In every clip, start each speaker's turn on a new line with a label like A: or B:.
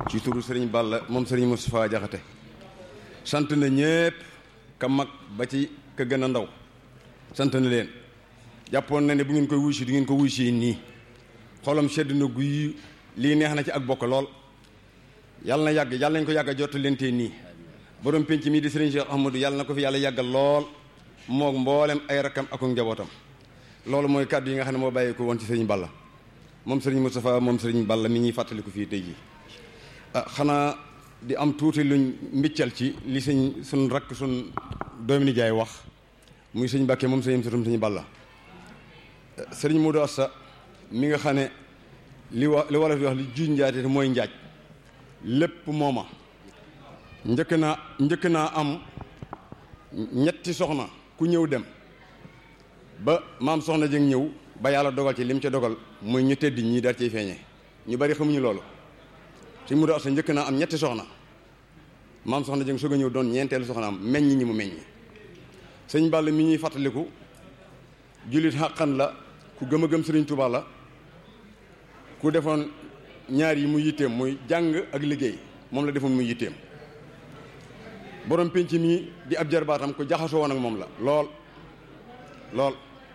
A: ci turu sëriñ Balla moom sëriñ Moustapha Jaxate sant na ñépp ka mag ba ci ka gën a ndaw sant na leen jàppoon na ne bu ngeen koy wuy si du ngeen ko wuy si nii xolam sedd na guy lii neex na ci ak bokk lool yàlla na yàgg yàlla nañ ko yàgg a jot leen tee nii borom penc mii di sëriñ Cheikh Ahmadou yàlla na ko fi yàlla yàggal lool moog mboolem ay rakkam ak njabootam loolu mooy kàddu yi nga xam ne moo bàyyi ko woon ci sëriñ Balla moom sëriñ Moustapha moom sëriñ Balla mi ñuy fàttaliku fii tey jii ah xanaa di am tuuti luñ mbiccal ci li sëñ suñ rakk suñ doomi nijaay wax muy sëñ Mbàkke moom sëñ satum sëñ Balla sëriñ Modou Asta mi nga xam ne li wa li wolof di wax li juuj njaate te mooy njaaj lépp mooma njëkk naa njëkk naa am ñetti soxna ku ñëw dem ba maam soxna jëng ñëw ba yàlla dogal ci lim ca dogal muy ñu tëdd ñii daal ciy feeñee ñu bari xamuñu loolu sëñ Modou Asta njëkk naa am ñetti soxna maam soxna jëng soog a ñëw doon ñeenteelu soxna am meññ ñi mu meññ sëñ Balla mi ñuy fàttaliku jullit xàqan la ku gëm a gëm sëriñ Tuubaa la ku defoon ñaar yi mu yitteem muy jàng ak liggéey moom la defoon muy yitteem borom pénc mi di ab jarbaatam ku jaxasoo woon ak moom la lool lool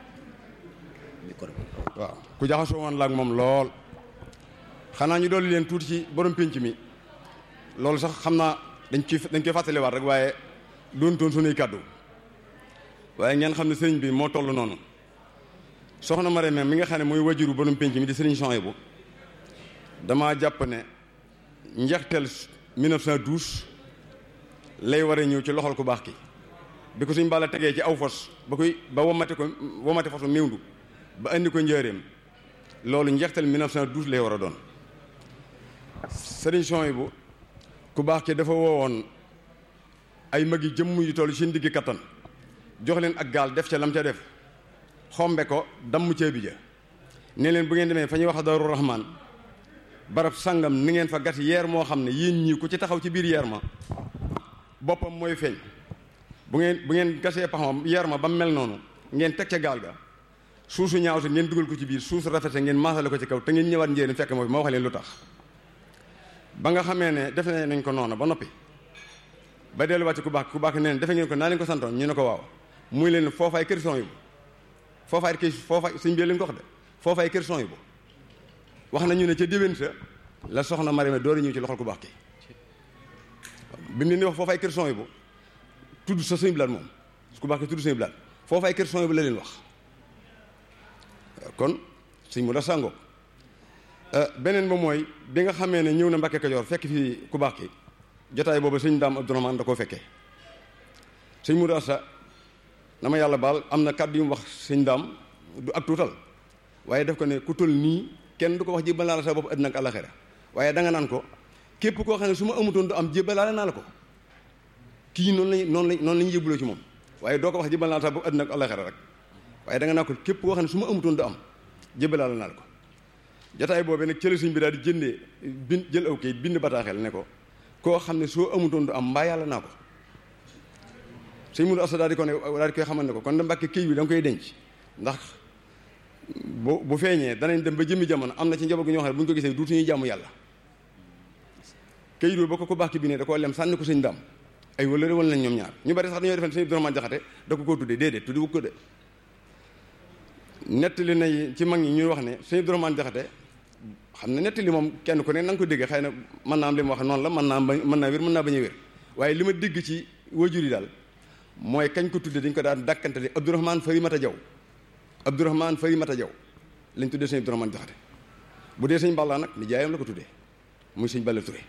A: waaw ku jaxasoo woon la ak moom lool xanaa ñu dolli leen tuuti ci borom pénc mi loolu sax xam naa dañ ci dañ koy fàttaliwaat rek waaye doon toon sunuy kàddu waaye ngeen xam ne sëriñ bi moo toll noonu soxna Marème mi nga xam ne mooy wajuru borom pénc mi di sëriñ Souhaïbou damaa jàpp ne njeexteel 1912 lay war a ñëw ci loxol ku baax ki bi ko suñ Balla tegee ci aw fos ba koy ba womate ko womate fosu méwndu ba indi ko njëreem loolu njeexteel 1912 lay war a doon sëriñ Souhaïbou ku baax ki dafa woowoon ay mag yi jëmm yu toll seen diggi kattan jox leen ak gaal def ca lam ca def xombe ko damm ceebi ja ne leen bu ngeen demee fa ñuy wax Daaru Rahmaan barab sangam ni ngeen fa gat yeer moo xam ne yéen ñii ku ci taxaw ci biir yeer ma boppam mooy feeñ bu ngeen bu ngeen gasee paxam yeer ma ba mu mel noonu ngeen teg ca gaal ga suusu ñaaw sa ngeen dugal ko ci biir suusu rafet sa ngeen maasale ko ci kaw te ngeen ñëwaat njéeréen fekk moo fi ma wax leen lu tax ba nga xamee ne defe nañ ko noonu ba noppi ba delluwaat ci ku baax ku baax nee defe ngeen ko naa leen ko santoon ñu ne ko waaw muy leen foofaay kër son yi bu foofaay kër foofaay suñ bi leen ko wax de foofaay kër son yi bu wax nañu ne ca déwén sa la soxna Marème door a ñëw ci loxol ku baax ki bi mu leen di wax foofaay kër son yi bu tudd sa suñu bilaat moom ku baax ki tudd suñu bilaat foofaay kër son yi bu la leen wax kon suñ mu da sàngoo beneen ba mooy bi nga xamee ne ñëw na Mbàkke Kajoor fekk fii ku baax ki jotaay boobu sëñ daam Abdourahmane da koo fekkee sëñ Modou Asta dama yàlla baal am na kàddu yu mu wax sëñ daam du ak tuutal waaye def ko ne ku toll nii kenn du ko wax jébbal naa la sa bopp àddina ak àllaxira waaye danga naan ko képp koo xam ne su ma amutoon du am jébbalaale naa la ko kii noonu lañ noonu lañ noonu la ñu yëbbuloo ci moom waaye doo ko wax jébbal naa la sa bopp àddina ak àllaxira rek waaye danga naan ko képp koo xam ne su ma amutoon du am jébbalaale naa la ko jotaay boobee nag cële suñ bi daal di jëndee bind jël aw kayit bind bataaxel ne ko koo xam ne soo amutoon du am mbaa yàlla naa ko sëñ Modou Asta daal di ko ne daal di koy xamal ne ko kon da mbàkke këy bi da nga koy denc ndax bu bu feeñee danañ dem ba jëmmi jamono am na ci njaboot gi ñoo xam ne bu ñu ko gisee duutu ñuy jàmm yàlla këyit boobu ba ko ko baax ki bi ne da koo lem sànni ko sëñ daam ay wala wala nañ ñoom ñaar ñu bari sax dañoo defen sëñ Abdourahmane Jaxate da ko koo tuddee déedéet tuddi wu ko de nettali na ci mag ñi ñuy wax ne sëñ Abdourahmane Jaxate xam ne nettali moom kenn ku ne na nga ko déggee xëy na mën naa am li mu wax noonu la mën naa mën naa wér mën naa bañ a wér waaye li ma dégg ci wajur yi daal mooy kañ ko tuddee dañ ko daan dàkkante di Abdourahmane Farimata Jaw Abdourahmane Farimata Jaw lañ tuddee sëñ Abdourahmane Jaxate bu dee sëñ Balla nag ni jaayam la ko tuddee muy sëñ Balla Touré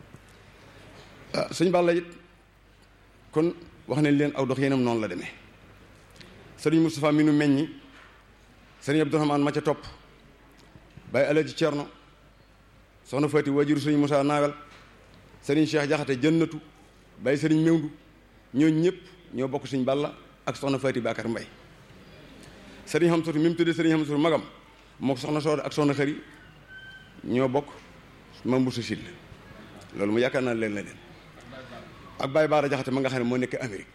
A: ah sëñ Balla it kon wax nañ leen aw dox yéenam noonu la demee sëriñ Moustapha mi nu meññi sëriñ Abdourahmane ma ca topp Baye Alaji Cerno soxna Fati wajuru sëriñ Moussa Naawel sëriñ Cheikh Jaxate jënnatu Baye sëriñ Mewndu ñoo ñëpp ñoo bokk sëñ Balla ak soxna Fati Bakar Mbay sëriñ Xamsatu mi mu tuddee sëriñ Xamsatu magam moo ko soxna Sooda ak soxna Xëri ñoo bokk mam bu sa sil loolu mu yaakaar naa leen la leen ak Baye Baara Jaxate ma nga xam ne moo nekk Amérique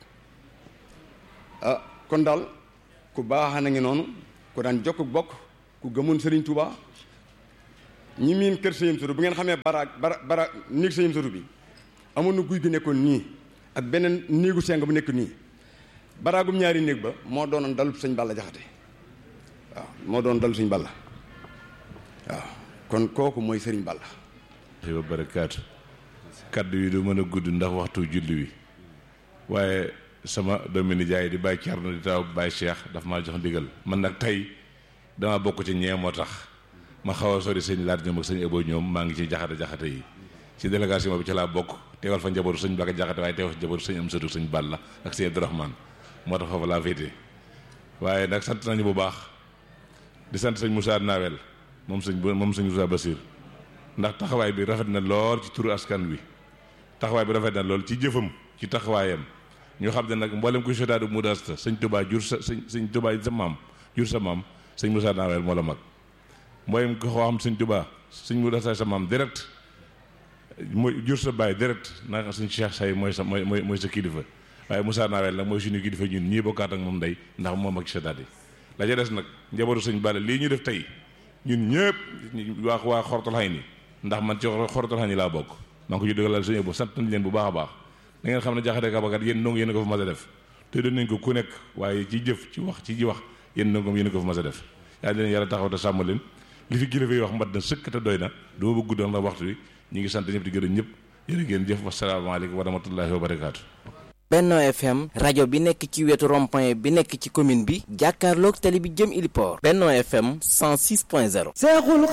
A: ah kon daal ku baax na ngi noonu ku daan jokk bokk ku gëmoon Serigne Touba ñi miin kër sëñam suru bu ngeen xamee bara bara bara néeg sëñam suru bi amoon na guy gu nekkoon nii ak beneen néegu seng bu nekk nii baraagum ñaari néeg ba moo doonoon dalub sëñ Balla Jaxate waaw moo doon dalub sëñ Balla waaw kon kooku mooy sëriñ Balla
B: wa barakaatu kaddu yi du mën a gudd ndax waxtu julli wi waaye sama doomi nijaay di bàyyi Cerno di taw bàyyi Cheikh daf maa jox ndigal man nag tey dama bokk ci ñee moo tax ma xaw a sori sëñ laat ñoom ak sëñ Ebo ñoom maa ngi ci jaxate jaxate yi ci délégation bi ci laa bokk teewal fa njabootu sëñ Baka jaxate waaye teewal fa njabootu sëñ am sëtu sëñ Balla ak sëñ Abdourahmane moo tax foofu laa féete waaye nag sant nañu bu baax di sant sëñ Moussa Nawel moom sëñ moom sëñ Moussa Basir ndax taxawaay bi rafet na lool ci turu askan wi taxawaay bi rafet na lool ci jëfam ci taxawaayam ñu xam ne nag mboolem kuy sotaadu mudasta sëñ Touba jur sa sëñ sëñ Touba sa maam jur sa maam sëñ Moussa Nawel moo la mag mboolem ko xam sëñ Touba sëñ mudasta sa maam direct mooy jur sa baay direct naka sëñ Cheikh Say mooy sa mooy mooy mooy sa kilifa waaye Moussa Nawel nag mooy suñu kilifa ñun ñii bokkaat ak moom ndey ndax moom ak sotaat yi la ca des nag njabootu sëñ Balla lii ñu def tey ñun ñëpp waa waa xortal xay ni ndax man ci xortal xay ni laa bokk maa ngi ko ju dëggalal suñu bu sant nañ leen bu baax a baax da ngeen xam ne jaxate kabakat yéen ndongo yéen a ko fa mas a def te doon nañ ko ku nekk waaye ci jëf ci wax ci ji wax yéen ndongoom yéen a ko fa mas a def yàlla leen yàlla taxaw te sàmm leen li fi kilifa yi wax mbat na sëkk te doy na du ma bëgg guddoon la waxtu wi ñu ngi sant ñëpp di gërëm ñëpp yéen ngeen jëf wasalaamaaleykum wa rahmatullahi wa barakaatu
C: Benno FM rajo bi nekk ci wetu rond-point bi nekk ci commune bi jàkkaarloog tali bi jëm Iliport Benno FM 106.0